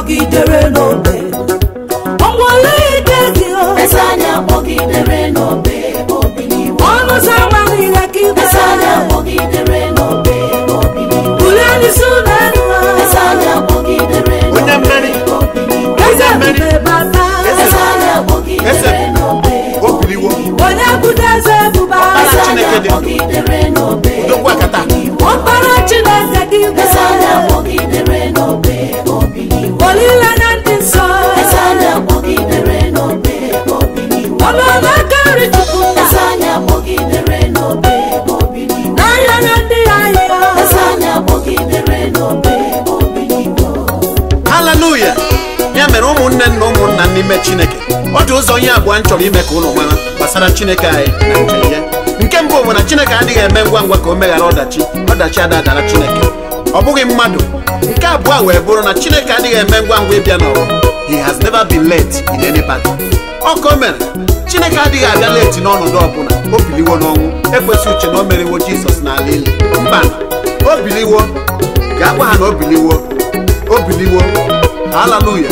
akpọgidere n'obe ọnwale ike gị o eze anyị akpọgidere n'obe obiliwo ọnụ ụzọ ama niile ka igwe eze anyị akpọgidere n'obe obiliwo bulie n'isi ụlọ elu eze anyị akpọgidere onye mmeri obiliwo eze mmeri. ebube bata eze anyị akpọgidere n'obe o biliwo onye bụdo eze ebube eze agha. anyị Chineke dị ndụ. akpọgidere n'obe dokwa kata ọkpara chineke ka igwe eze anyị akpọgidere n'obe obiliwo olileanya ndị nsọ eze anyị akpọgidere n'obe obiliwo ọnụọla aka nri chukwu eze anyị akpọgidere n'obe obiliwo n'ahịa na ndị ahịa eze anyị akpọgidere n'obe obiliwo haleluya ya mere ụmụnne na ụmụnna n'ime chineke ọ dị ụzọ ihe abụọ m chọrọ ime ka ụnụ mara gbasara chineke anyị na njem ya nke mbụ bụ na chineke adịghị eme ngwa ngwa ka o meghara ọdachi ọdachi adadara chineke ọ bụghị mmadụ nke abụọ wee bụrụ na chineke adịghị eme ngwa ngwa ịbịa n'ụwa he has never been late in any battle ọ ka o mere chineke adịghị abịa leti n'ọnọdụ ọbụla o biliwo n'ọnwụ ekwesị uche na o meriwo jizọs n'ala ili mba o biliwo ga-agwa ha na o biliwo o biliwo haleluya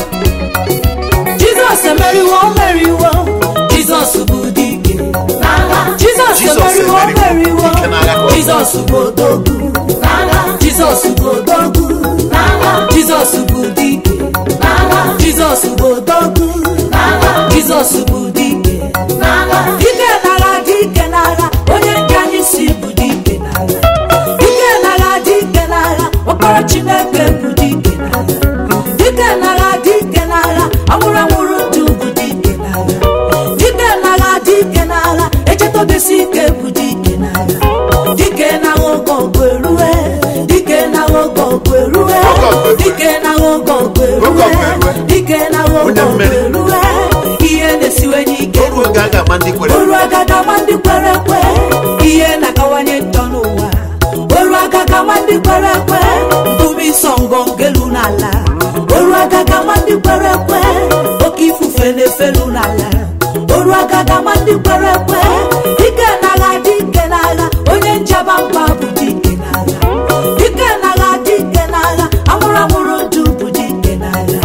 jizọs emeriwo o meriwo jizọs bụ dike n'agha jizọs Jizọs emeriwo o emeriwo, meriwo dike n'agha ka ọ bụ. jizọs bụ odogwu n'agha jizọs bụ odogwu n'agha jizọs bụ dike n'agha jizọs bụ odogwu n'agha jizọs bụ dike n'agha dike n'agha dike n'agha onye nke anyị si bụ dike n'agha dike n'agha dike n'agha ọkpara chineke bụ dike n'agha dike n'agha dike n'agha anwụrụ anwụrụ ndụ bụ dike n'agha dike n'agha dike n'agha echetobesi ike bụ dike n'agha dike n'agha oge ọgụ erue dike n'agha oge ọgụ erue Oge ọgụ erue. dike n'agha oge ọgụ Oge ọgụ erue erue. dike n'agha oge Onye ọgụ mmeri. erue ihe na-esiwenye ike oru oge a ga-ama ndị kwere oru agaga ma ndị kwere ekwe ihe na-akawanye njọ n'ụwa oru agaga ma ndị kwere ekwe mbubi nsọ ngọngelu n'ala oru agaga ma ndị kwere ekwe oke ifufe na-efelu n'ala oru agaga ma ndị kwere ekwe dike n'agha dike n'agha onye njaba mba bụ dike n'agha dike n'agha dike n'agha amụrụ amụrụ ndụ bụ dike n'agha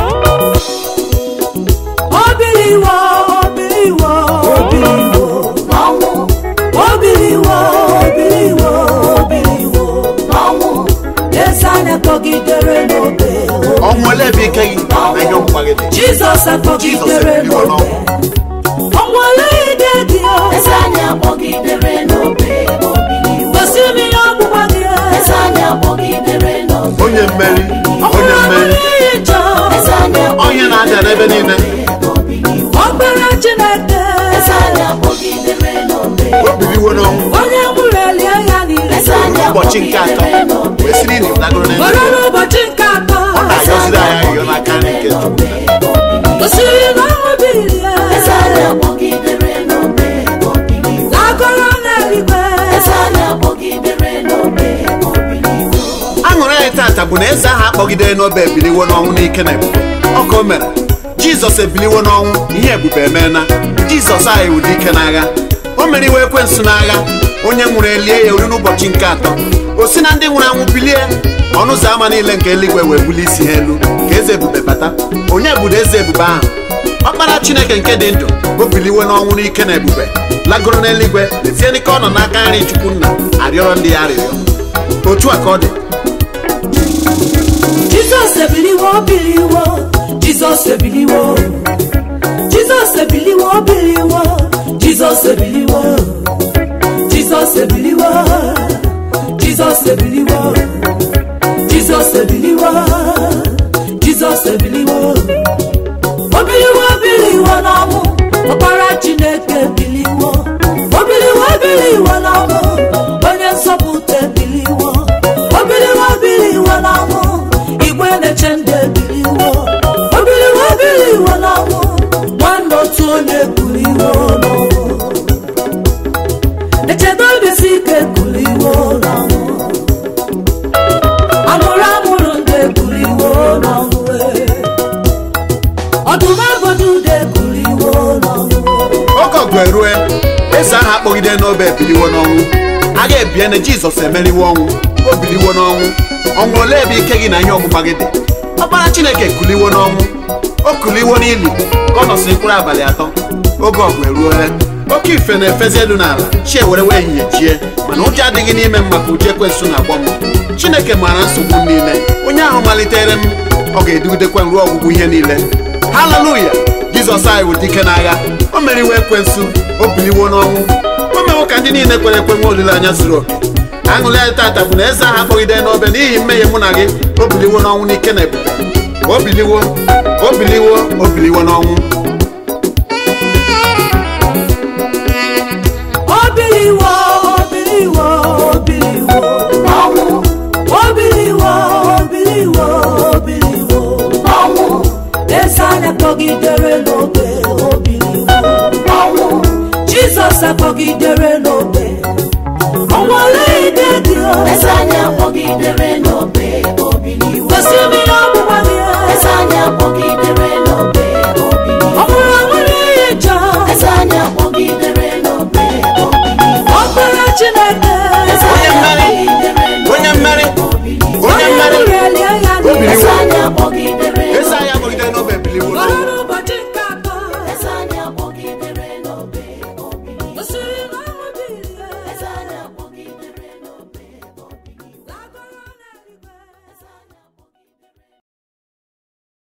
obiliwo obiliwo obiliwo n'ọnwụ obiliwo obiliwo obiliwo n'ọnwụ eze anya kpọgidere n'obe ọnwụ ole ebe ike gị na ihe ọgbụgba gị dị jizọs akpọgidere Jizọs ebiliwo n'obe ọnwụọla ide gị o eze anyị akpọgidere n'obe obiliwo gosi m ihe ọgbụgba gị o eze anyị akpọgidere n'obe onye mmeri onye ọnwụrụ mmeri ọbụla ihe njọ eze anyị onye na-adịa n'ebe niile obiliwo ọkpara chineke eze anyị akpọgidere n'obe o biliwo n'ọnwụ onye nwụrụ elie ya niile eze anyị ụbọchị nke atọ akpọgidere n'obe wee siri na ịdagoro na were n'ụbọchị nke atọ ọ na-ayọziri anyị ayọ n'aka nri nke Chukwu gosiri na ọnwụ bilie eze anyị akpọgidere n'obe obiliwo agụrụ n'eluigwe eze anyị akpọgidere n'obe obiliwo aṅụrị anyị tata bụ na eze ahụ akpọgidere n'obe ebiliwo n'ọnwụ n'ike na ebube ọ ka o mere jizọs ebiliwo n'ọnwụ ihe ebube emeela jizọs anyị wụ dike n'agha o meriwo ekwensu n'agha onye nwụrụ elie ya ori n'ụbọchị nke atọ o si na ndị nwụrụ anwụ bilie ọnụ ụzọ ámá niile nke eluigwe wee bulie isi ha elu ka eze ebube bata onye budo eze ebube ahụ ọkpara chineke nke dị ndụ o biliwo n'ọnwụ n'ike na ebube lagoro n'eluigwe lezie n'ike ọ nọ n'aka nri chukwu nna arịọrọ ndị ya arịrịọ otu a ka ọ dị jizọs ebiliwo biliwo jizọs ebiliwo jizọs ebiliwo biliwo jizọs ebiliwo jizọs ebiliwo jizọs ebiliwo jizọs ebiliwo jizọs ebiliwo obiliwo biliwo n'ọnwụ ọkpara chineke biliwo obiliwo biliwo n'ọnwụ onye nsọpụta ebiliwo obiliwo biliwo n'ọnwụ igwe na-eche ndị ebiliwo obiliwo biliwo n'ọnwụ nwanne otu onye biliwo n'ọnwụ echeta obisi ike biliwo n'ọnwụ amụrụ amụrụ ndị ebiliwo n'ọnwụ ọdụm agọdụ ndị ebiliwo n'ọnwụ oge ọgụ erue eze ahụ akpọgide n'obe ebiliwo n'ọnwụ agha ebie na jizọs emeriwo ọnwụ o biliwo n'ọnwụ ọnwụ ole ebe ike gị na ihe ọgbụgba gị dị ọkpara ọkpara chineke kuliwo n'ọnwụ o kuliwo n'ili ka ọ nọsịrị mkpụrụ abalị atọ oge ọgụ eruola oke ife na-efezi elu n'ala chi ewere wee ehihie chie mana ụjọ adịghị n'ime m maka uche ekwensu na-agbọ m chineke maara nsogbu m niile onye ahụ malitere m ọ ga-edugidekwe m ruo ọgwụgwụ ihe niile haleluya jizọs anyị bụ dike n'agha o meriwo ekwensu o biliwo n'ọnwụ o mewo ka ndị niile kwere ekwe nwe olileanya zuru oke aṅụrị anyị tata bụ na eze ahụ akpọgide n'obe n'ihi mmehie mụ na gị o biliwo n'ọnwụ n'ike na ebube o biliwo o biliwo o biliwo n'ọnwụ Obiliwo, obiliwo, obiliwo. ọnwụ Obiliwo, obiliwo, obiliwo. ọnwụ Eze anyị akpọgidere n'obe, obiliwo. ọnwụ Jizọs akpọgidere n'obe. O nwere ide dị o. eze anyị akpọgidere n'obe obiliwo Gosi m ihe ọ bụ